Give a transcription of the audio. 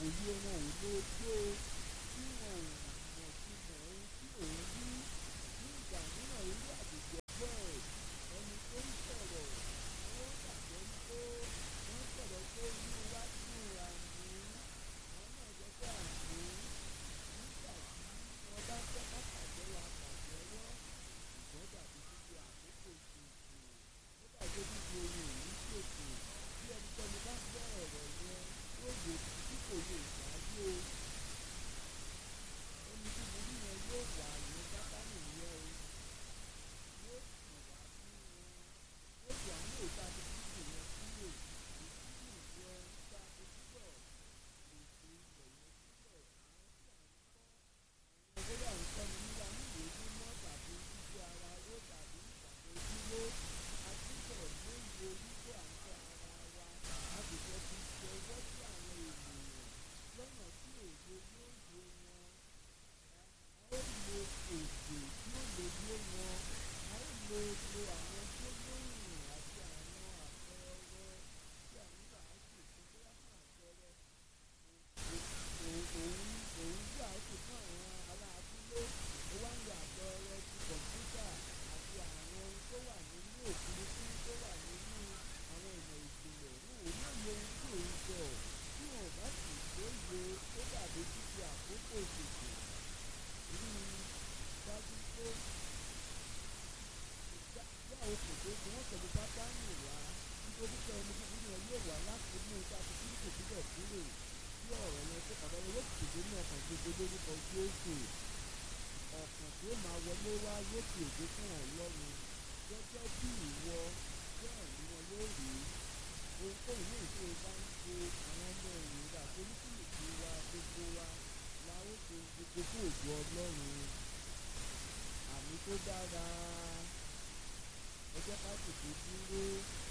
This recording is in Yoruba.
òye wọn ò lè tó tí wọn ò mọ̀ sí mọ̀ ohun tí òun rí ní ìgbà mìíràn irú àgbègbè bẹ́ẹ̀ ẹni tó ń sọ̀rọ̀ wọ́n gbàgbọ́ pé wọ́n sọ̀rọ̀ pé inú wa dùn àmì àwọn náà jẹ́ pé àmì nígbà tí wọ́n bá fẹ́ ká pàjẹ́ wa pàjẹ́wọ́ ṣùgbọ́n dàbí títí àkókò ṣètò ó dàbí títí ohun èyí ṣètò bí ẹnikẹ́ni bá gbọ́ ọ̀rọ̀ yẹn yóò wò tí kò lè ṣáájú o ẹni tí mo ní yẹn yóò wà ní sátánì yẹn o yóò sì wá sí wọn yóò sì àwọn ìta ti dúdú yẹn kúrò ìdúdú yẹn ta ti túbọ̀ ètò ilẹ̀ yẹn sílẹ̀ àwọn tí à ń kọ́ àwọn bóyá ń kọ́ni nígbà ní ìwé mímọ́ tàbí títí ara ró tàbí ìgbàgbọ́ dúró àtúbọ̀ lóye wípé à ń tọ́ ara wa a sì fẹ́ fi ṣọwọ́ sí àwọn ènìyàn lọ́nà tí òye yóò yé wọn a ó lo èdè tí ó lè yé wọn a ó lo lo àwọn gbólóhùn àti àwọn àpẹẹrẹ tí à ń wàásù fún bóyá fún àpẹẹrẹ òun òun wàásù fún àwọn ará abúlé ó wá ń lo àpẹẹrẹ ti kọ̀ǹpútà àti àwọn ohun tó wà nínú òfurufú tó wà nínú àwọn ìmọ̀ ìjìnlẹ̀ wọn ò lóye ohun tí òun sọ tí wọn ò bá sì lóye ó dàbí títí àkókò ìṣètò rí i dájú pé yá o kò tó tí wọ́n pẹ̀lú sátánì wá nítorí pé ẹni búburú yẹn yóò wá láti mú ipa ti kíríkò síbẹ̀ kúrò sí ọ̀rọ̀ yẹn tó kàdá yẹn yóò tètè ní ọkàn gbogbo lórúkọ Jésù ọ̀kàn tó máa wọlé wá yóò fi èdè fún Ọlọ́run gẹ́gẹ́ bí ìwọ bẹ́ẹ̀ ni wọn yóò rí ohunkóhun ní ìṣe bá ń ṣe àwọn ọmọ ẹ̀yìn rà tó ní kìlìkì wa gbogbo wa la ó ṣe gbogbo fún ògo Ọlọ́run àmì tó dára ẹ jẹ́ ká tètè dúró